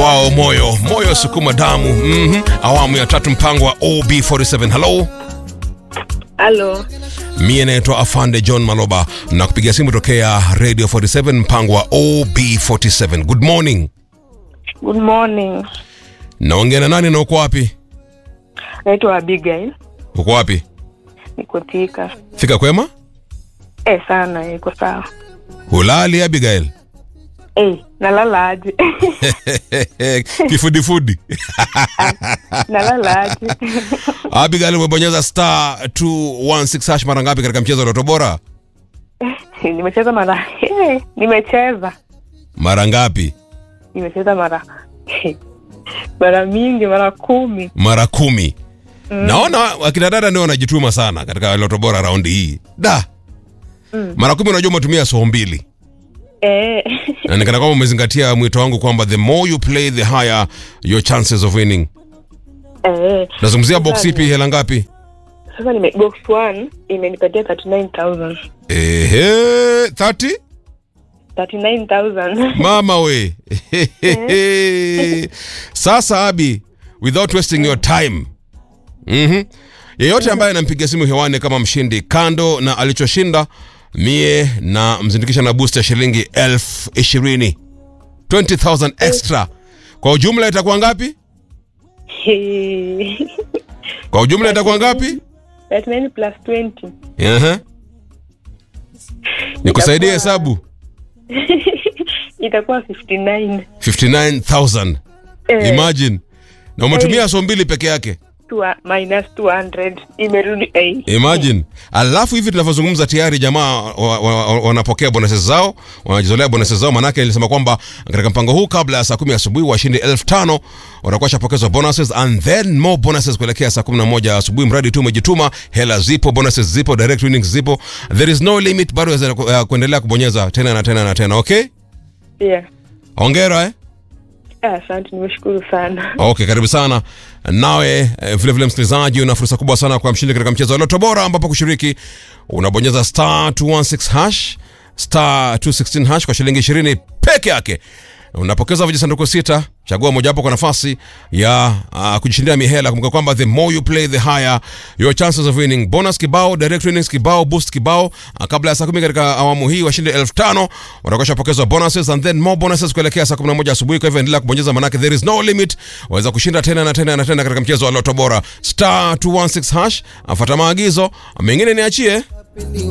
wao moyo moyo sukuma damu mm awamu ya tatu mpango wa ob47 halo Halo, mie naitwa afande john maloba na kupiga simu tokea radio 47 mpango wa ob47 good morning good morning. naongea na nani na uko wapi Naitwa Abigail, uko wapi niko Thika. fika kwema Eh, sana iko sawa. hulali abigail Eh, nalala aje? kifudifudi nalala aje? abigail umebonyeza star 216 hash mara ngapi katika mchezo wa Lotto bora nimecheza mara eh, nimecheza mara ngapi nimecheza mara mara mingi, mara kumi. mara kumi naona akina dada ndio wanajituma sana katika Lotto bora raundi hii da mara kumi unajua umetumia soo mbili Eh, na nikana kwamba umezingatia mwito wangu kwamba the more you play the higher your chances of winning eh. nazungumzia box ipi hela ngapi Sasa nime box one imenipatia 39000 ehe 30 39000 mama we sasa abi without wasting your time mm yeyote ambaye anampiga simu hewani kama mshindi kando na alichoshinda mie na mzindikisha na boost ya shilingi elfu ishirini 20000 extra kwa ujumla itakuwa ngapi kwa ujumla itakuwa ngapi 39 plus 20 Ehe. nikusaidie hesabu itakuwa 59 59000 Eh, imagine na umetumia so mbili peke yake tua- minus 200 imerudi eh. imagine alafu hivi tunavyozungumza tayari jamaa wa- wa- wa- wanapokea bonuses zao wanajizolea bonuses zao manake nilisema kwamba katika mpango huu kabla ya saa kumi asubuhi washindi elfu tano watakuwa shapokezwa bonuses and then more bonuses kuelekea saa kumi na moja asubuhi mradi tu umejituma hela zipo bonuses zipo direct winnings zipo there is no limit bado waweza ku- uh, kuendelea kubonyeza tena na tena na tena okay yeah. ongera eh? Ah, asante nimeshukuru sana okay karibu sana nawe eh, vile vile msikilizaji una fursa kubwa sana kwa mshindi katika mchezo wa loto bora ambapo kushiriki unabonyeza star 216 hash star 216 hash kwa shilingi 20 peke yake unapokeza vijisanduku sita chagua mojawapo kwa nafasi ya uh, kujishindia mihela kumbuka kwamba the more you play the higher your chances of winning bonus kibao direct winnings kibao boost kibao uh, kabla ya saa kumi katika awamu hii washindi elfu tano watakuwa shapokezwa bonuses and then more bonuses kuelekea saa 11 asubuhi kwa hivyo endelea kubonyeza manake there is no limit waweza kushinda tena na tena na tena katika mchezo wa loto bora star 216 hash afuata maagizo mengine niachie